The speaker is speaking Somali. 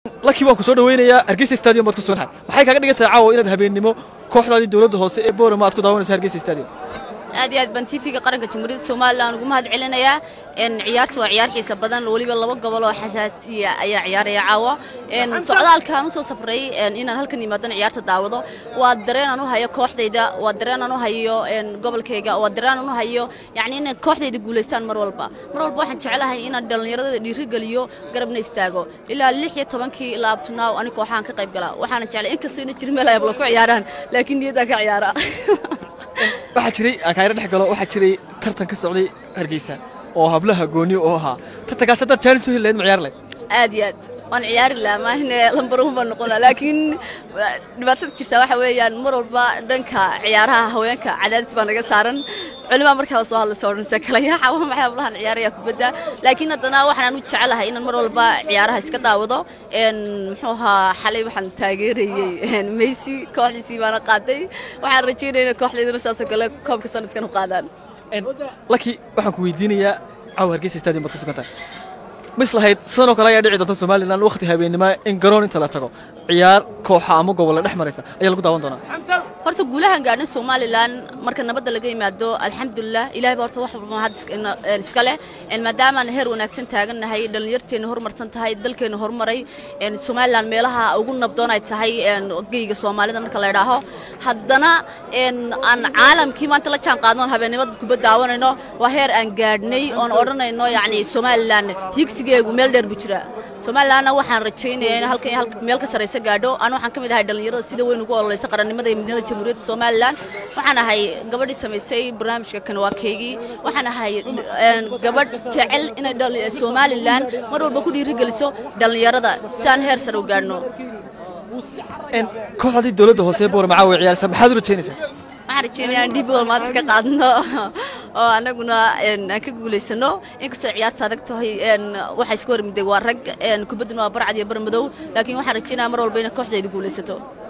lakii waan ku soo dhaweynayaa hargeysa stadium baad ku sugan tahay maxay kaaga dhigan tahay caawa inaad habeennimo kooxdaadii dowladda hoose ee boorama aad ku daawanaysa hargeysa stadium aad iyo aad baan tv-ga qaranka jamhuuriyadda somalilan ugu mahad celinayaa ciyaartu waa ciyaar xiisa badan weliba laba gobol oo xasaasiya ayaa ciyaaraya caawa socdaalkaan usoo safray inaan halkan yimaadana ciyaarta daawado waa dareen aan u hayo kooxdayda waa dareen aan u hayo gobolkayga waa dareen aan u hayo yacni inay kooxdayda guulaystaan mar walba mar walba waxaan jeclahay inaan dhallinyarada dhiirigeliyo garabna istaago ilaa lix iyo tobankii ilaa abtunaaw ani kooxahan ka qayb galaa waxaana jeclay inkastoo ina jirin meel ay abla ku ciyaaraan laakiin niyaddaan ka ciyaara waxaa jiray aan kaayra dhex galo waxaa jiray tartan ka socday hargeysa oo hablaha gooni oo ahaa tartankaas haddaad jaanis u heli lahayd ma ciyaar lahayd aad iyo aad waan ciyaari lahaa maahine lambaruun baan noqon lahaa laakiin dhibaatada jirtaa waxa weeyaan mar walba dhanka ciyaaraha haweenka cadaadis baa naga saaran culimaa markaa soo hadlaysa odhanaysa kala yaaxa waa maxay hablahan ciyaaraya kubadda laakiin haddana waxaan u jecelahay inaan mar walba ciyaaraha iska daawado muxuu ahaa xalay waxaan taageerayey messi kooxdiisii baana qaaday waxaan rajaynaya inay kooxdaydana saasoo kale koobka sanadkan u qaadaan laki waxaan ku weydiinayaa caawa hargeysa stadium baad ku sugan tahay mis lahayd sidanoo kale ayaa dhici doonta somalilan wakhti habeennimo in garoon inta la tago ciyaar kooxa ama gobolla dhex maraysa ayaa lagu daawan doonaa horta guulahan gaadhin somalilan marka nabadda laga yimaado alxamdulilah ilahay baa horta wax walba mahad iska leh maadaamaan heer wanaagsan taagannahay dhallinyarteenna horumarsan tahay dalkeenna horumaray somalilan meelaha ugu nabdoon ay tahay geyga soomaalida marka la idhaaho haddana aan caalamkii maanta la jaan qaadno habeennimada kubad daawanayno waa heer aan gaadhnay oon odhanayno yacni somalilan higsigeegu meel dheer buu jiraa somalilanna waxaan rajaynaya in halkan meel ka saraysa gaadho aan waxaan ka mid ahay dhallinyarada sida weyn ugu ololaysa qarannimada iyo midnimada jamhuuriyadda somalilan waxaan ahay gabadhii samaysay barnaamijka kan waa kaygii waxaan ahay gabadh jecel inay somalilan mar walba ku dhiirigeliso dhallinyarada si aan heer sare u gaadhno kooxdii dowladda hoose ee boorama caawa ciyaaraysa maxaad u rajaynaysaa waxaan rajeynaya aan dhibi maanta ka qaadno oo anaguna aan ka guulaysano inkastoo ciyaarta adag tahay waxaa iska hormiday waa rag kubadduna waa barcad iyo bar madow laakiin waxaan rajeynaya mar walba inay kooxdayda guulaysato